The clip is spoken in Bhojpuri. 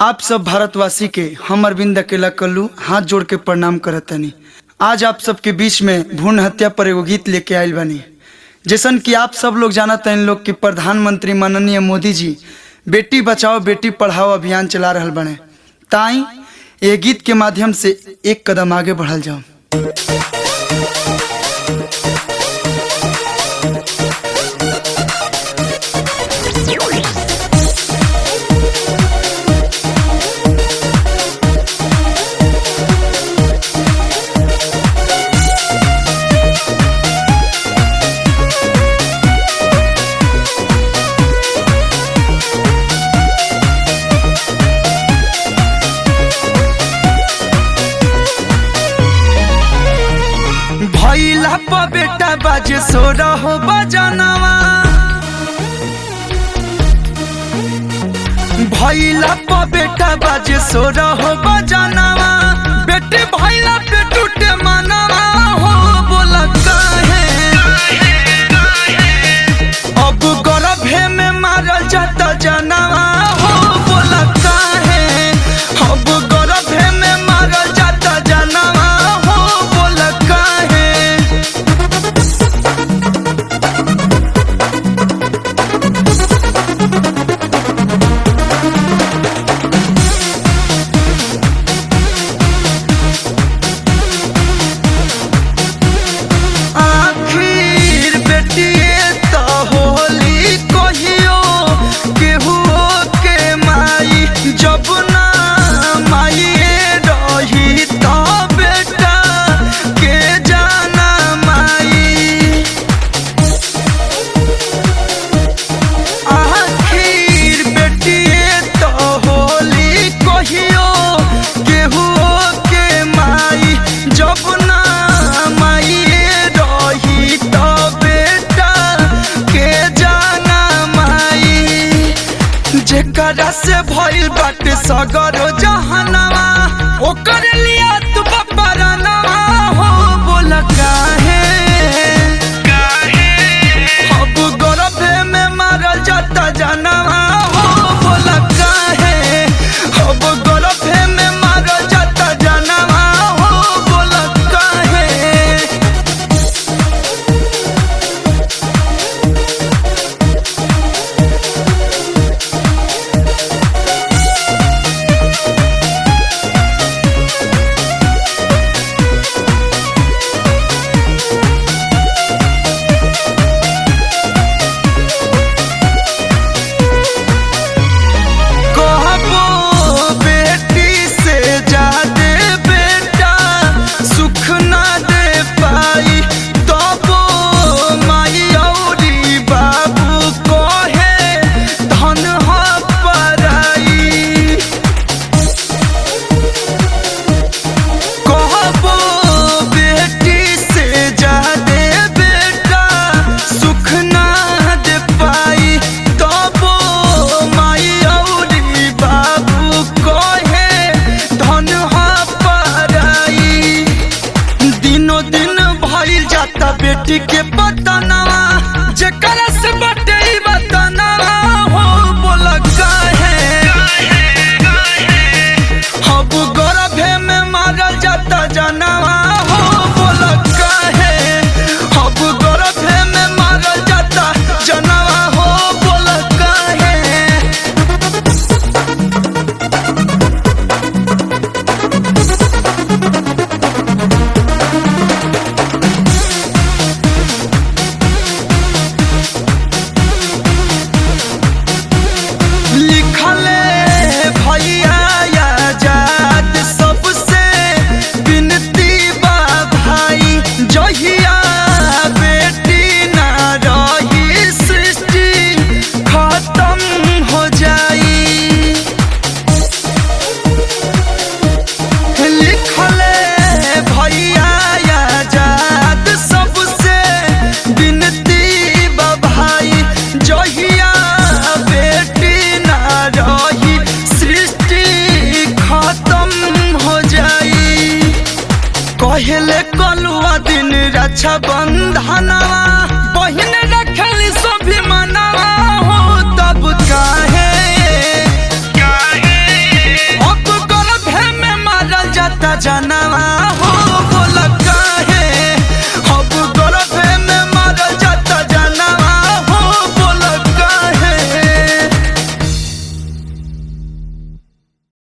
आप सब भारतवासी के हम अरविंद अकेला कल्लू हाथ जोड़ के प्रणाम करतनी आज आप सबके बीच में भ्रूण हत्या पर एगो गीत लेके आयल बनी जैसन कि आप सब लोग जानत हैं लोग कि प्रधानमंत्री माननीय मोदी जी बेटी बचाओ बेटी पढ़ाओ अभियान चला रहल बने ताई ये गीत के माध्यम से एक कदम आगे बढ़ल जाओ भैला प बेटा बाजे सो रहो बजनवा भैला प बेटा बाजे सो रहो बजनवा बेटे भैला पे टूटे मनवा हो बोल काहे अब गर्भे में मारल जाता जनवा हो बोल काहे अब गर्भे में मारल जाता जनवा हो बोल काहे आखिर बेटिए त होली कहियो केहू के माई जब ना माइए रही त बेटा के जाना माई आखिर बेटिए त होली कहियो केहू के माई जब ना माइए रही त बेटा के जाना माई जेकरा से भइल बाटे सगरो जहनवा ओकर लिया तू बपरनवा हो बोल काहे अब गर्भे में मारल जाता जनवा हो बोल काहे अब गर्भे में मारल जाता जनवा हो बोल काहे कहबो बेटी से जादे बेटा सुख ना दे पाई तबो माई औरी बाबू कहे धन ह पराई कहबो बेटी से जादे बेटा सुख ना दे पाई तबो माई औरी बाबू कहे धन ह पराई दिनो दिन भइल जाता बेटी के बतनवा जेकरा से बटे ई बतनवा हो बोल काहे अब गर्भे में मारल जाता जनवा हो बोल काहे अब गर्भे में मारल जाता जनवा हो बोल काहे लिखले भैया आजाद सबसे विनती बा भाई जहिया बेटी ना रही सृष्टि खत्म हो जाई लिखले भैया आजाद सबसे विनती बा भाई जहिया बेटी ना रही सृष्टि खत्म हो जाई कहले कलुआ दिन रक्षा बंधनवा बहिन रखली सभी मनवा हो तब काहे जाना